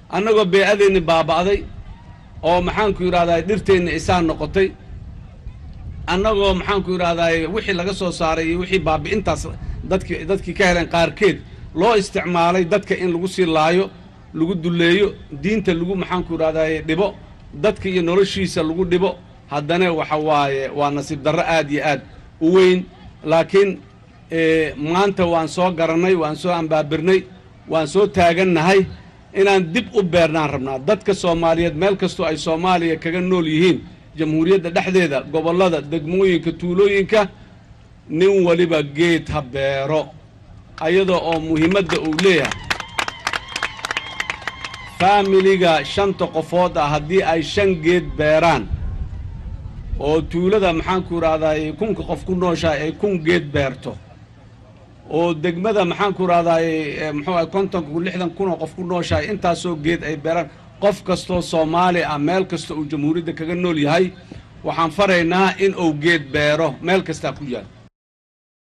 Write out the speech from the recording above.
annagoo bee-adeenni baaba'day oo maxaanku yidhahdaa dhirteenni isaan noqotay annagoo maxaanku yidhahdaa wixii laga soo saaray iyo wixii baabi'intaas dadki dadkii ka heleen qaarkeed loo isticmaalay dadka in lagu sii laayo lagu dulleeyo diinta lagu maxaanku yidhahdaa dhibo dadka iyo noloshiisa lagu dhibo haddana waxa waaye waa nasiib darro aad iyo aad u weyn laakiin maanta waan soo garannay waan soo ambaabirnay waan soo taagannahay inaan dib u beernaan rabnaa dadka soomaaliyeed meel kastoo ay soomaaliya kaga nool yihiin jamhuuriyadda dhexdeeda gobollada degmooyinka tuulooyinka nin waliba geed ha beero ayadoo oo muhiimadda uu leeyahay faamiliga shanta qofood ah haddii ay shan geed beeraan oo tuulada maxaanku idhahdaay kunka qof ku nooshahay ay kun geed beerto oo degmada maxaanku idhahdaay muxuu ahay kontonka lixdan kunoo qof ku nooshahay intaasoo geed ay beeraan qof kastoo soomaali ah meel kasta uu jamhuuriyadda kaga nool yahay waxaan faraynaa in uu geed beero meel kastaa ku yaal